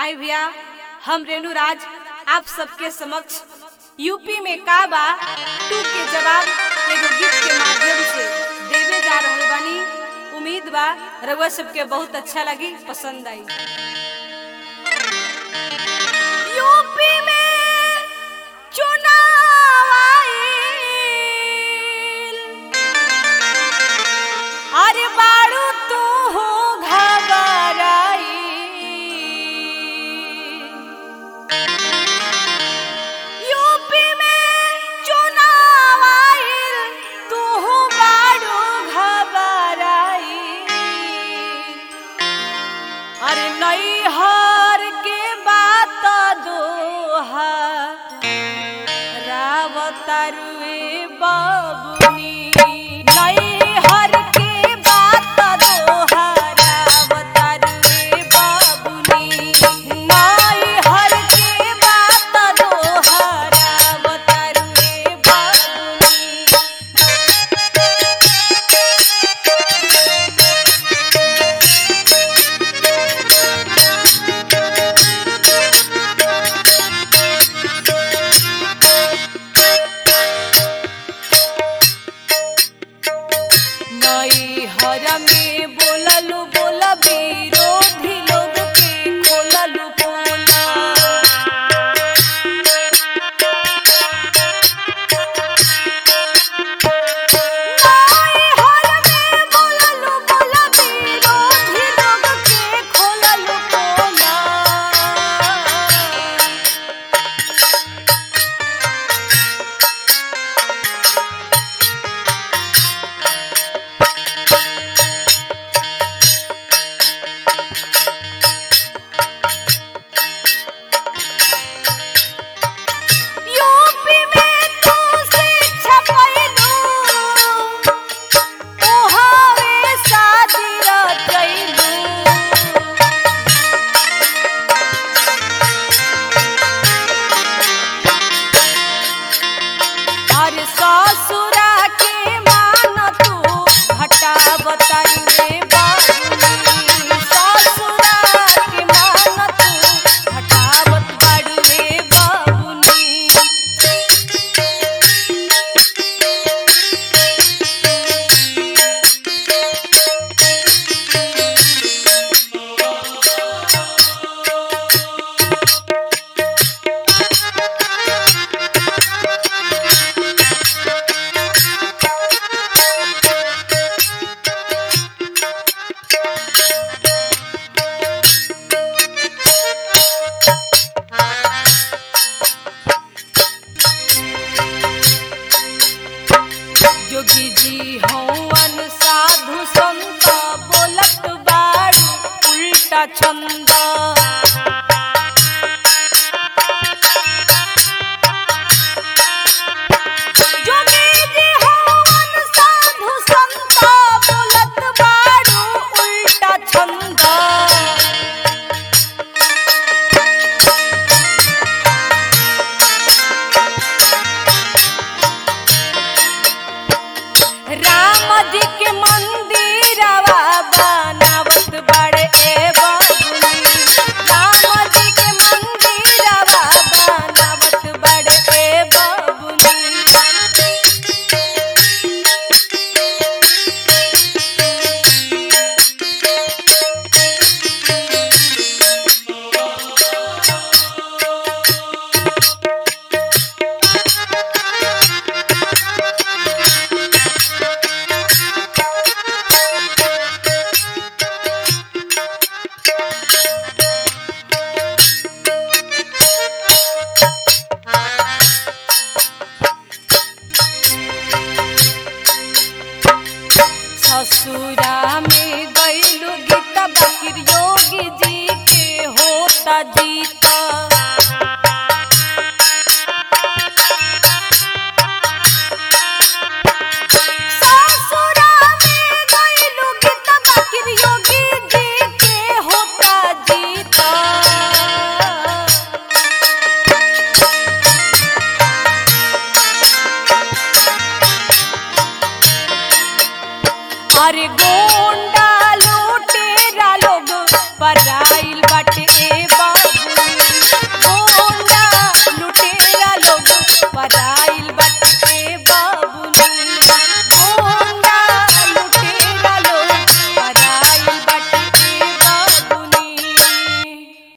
आई भैया हम रेणु राज आप सबके समक्ष यूपी में का बा टू के जवाब एगो गीत के माध्यम से देवे जा रहल बानी उम्मीद बा रउआ सबके बहुत अच्छा लगी पसंद आई यूपी में चुनाव आइल। अरे बारू तू हो घबराई यूपी में चुनाव आइल तू हो बारू घबराई अरे नैहर के बात दोहा रावतरुए बबुनी नैहर के बात दोहा रावतरुए बबुनी नैहर के बात दोहा रावतरुए बबुनी नई हर में बोललू बोला विरोधी लोग के खोललू बोला नई हर में बोललू बोला विरोधी लोग के खोललू बोला यूपी में तू शिक्षा पैलू ओहावे शादी रचैलू अरे ससुरा के मान तू हटावतरुए बाबुनी ससुरा के मान तू हटावत बाड़ुए बाबुनी जोगी जी हवन साधु संत बोलत बाड़ू उल्टा छंद जोगी जी हवन साधु संत बोलत बाड़ू उल्टा छंद राम जी के मंदिरवा बनावत बड़े ए बबुनी राम जी के मंदिरवा बनावत बड़े ए बबुनी ससुरा में गईलू गीता बकिर योगी जी के होता जीत